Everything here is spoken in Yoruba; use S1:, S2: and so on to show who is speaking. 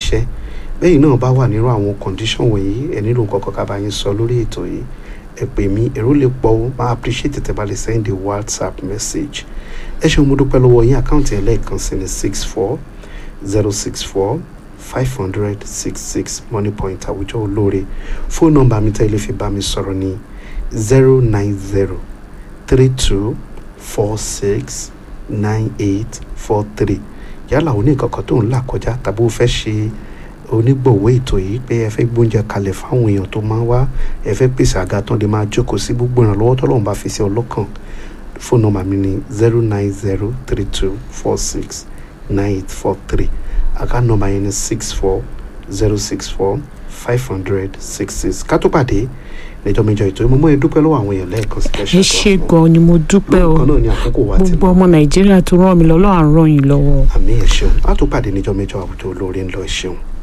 S1: iṣẹ́ bẹ́ẹ̀ náà bá wà nírú àwọn condition wọ̀nyí ẹ nílò nǹkan kan ká bá yín sọ lórí ètò yìí ẹ pè mí èrò lè pọ̀ ó máa appreciate tẹ́ bá lè send a whatsapp message ẹ ṣeun mo dúpẹ́ lọ́wọ́ yín àkáǹtì ẹ̀ lẹ́ẹ̀kan sí ni six four zero six four five hundred six six money point àwùjọ olóore fóònù nọ́mbà mi tẹ́ ilé fi bá mi sọ̀rọ̀ ní zero nine zero three two four six nine eight four three yálà o ní nǹkan kan tó ń là kọjá tàbí o fẹ́ ṣe onígbọ̀wọ́ ètò yìí pé ẹ fẹ́ gbóúnjẹ kalẹ̀ fáwọn èèyàn tó máa ń wá ẹ fẹ́ pèsè àga tán lè máa jókòó sí gbogbo ìrànlọ́wọ́ tọ́lọ́run bá fi sí ọlọ́kàn fóònù nọ́mbà mi ní zero nine zero three two four six nine eight four three àká nọ́mbà yẹn ní six four zero six four five hundred six six ká tó pàdé lẹ́jọ́ méjọ ètò yìí mo mọ̀ ẹ́ dúpẹ́ lọ́wọ́ àwọn èèyàn lẹ́ẹ̀kan sí
S2: ẹ ṣe gan ni mo dúpẹ́ o
S1: lọ́kàn náà ní àkókò wa ti
S2: gbogbo ọmọ nàìjíríà tó ràn mí lọ́wọ́ à ń ràn yín lọ́wọ́.
S1: àmì ẹ̀ ṣeun á tó pàdé níjọ́ méjọ àwùjọ olóore ńlọ ẹ̀ ṣeun.